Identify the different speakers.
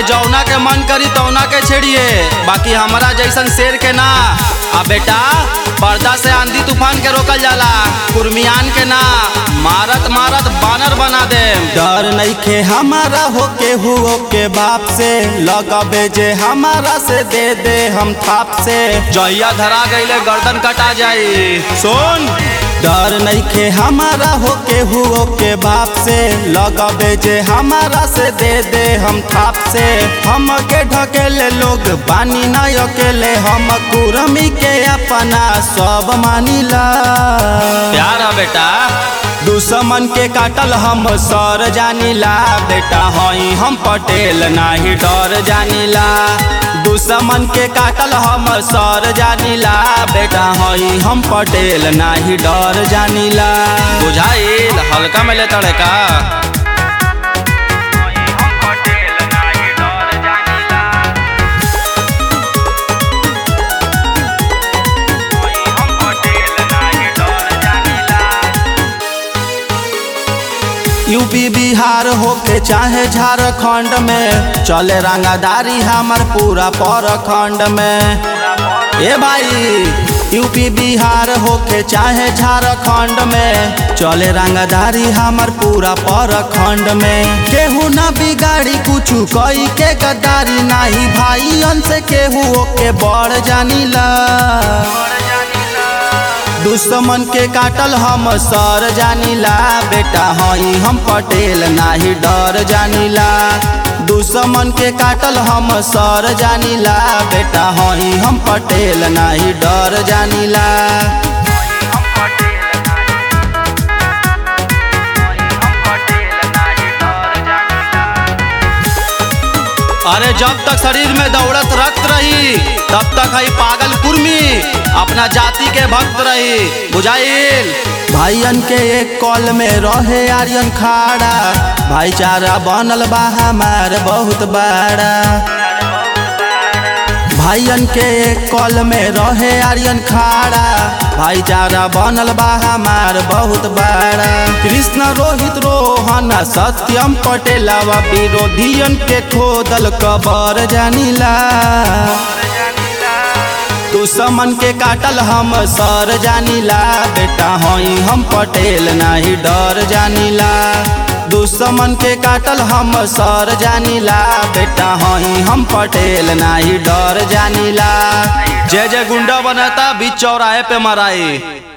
Speaker 1: अरे जौना के मन करी तौना के छेड़िए बाकी हमारा जैसन शेर के ना आ बेटा पर्दा से आंधी तूफान के रोकल जाला कुर्मियान के ना मारत मारत बानर बना दे
Speaker 2: डर नइखे हमारा होके हुओ के बाप से लगबे जे हमारा से दे दे हम थाप से
Speaker 1: जहिया धरा गईले गर्दन कटा जाई सुन
Speaker 2: डर नइखे हमारा होके हुओ के बाप से लगबे जे हमारा से दे दे हम थाप से हम के ढकेले लोग बानी न अकेले हम कुरमी के अपना सब मानिला
Speaker 1: प्यार है बेटा
Speaker 2: दुश्मन के काटल हम सर जानिला बेटा हई हम पटेल नाही डर जानिला दुश्मन के काटल हम सर जानिला बेटा हई हम पटेल नाही डर जानिला
Speaker 1: बुझाइल हल्का में ले तड़े का
Speaker 2: यूपी बिहार होके चाहे झारखंड में चले रंगादारी हमार पूरा परखंड में ए भाई यूपी बिहार होके चाहे झारखंड में चले रंगदारी हमार पूरा परखंड में केहू न बिगाड़ी कुछ कई के गद्दारी नाही भाई से केहू ओके बड़ जानिला दुश्मन के काटल हम सर जानिला बेटा हई हम पटेल नाही डर जानिला दुश्मन के काटल हम सर जानिला बेटा हई हम पटेल नाही डर जानिला
Speaker 1: अरे जब तक शरीर में दौड़त रक्त रही तब तक हई पागल कुर्मी अपना जाति के भक्त रही बुझाइल
Speaker 2: भाईयन के एक कॉल में रहे आर्यन खाड़ा भाईचारा बनल बा हमार बहुत बड़ा भाईयन के एक कॉल में रहे आर्यन खाड़ा भाईचारा बनल बा हमार बहुत बड़ा कृष्ण रोहित रोहन सत्यम पटेलवा विरोधियन के खोदल कबर जानिला दुश्मन के काटल हम सर जानिला बेटा हई हम पटेल नाही डर जानिला दुश्मन के काटल हम सर जानिला बेटा हई हम पटेल नाही डर जानिला
Speaker 1: जय जय गुंडा बनाता बीच चौराहे पे मराई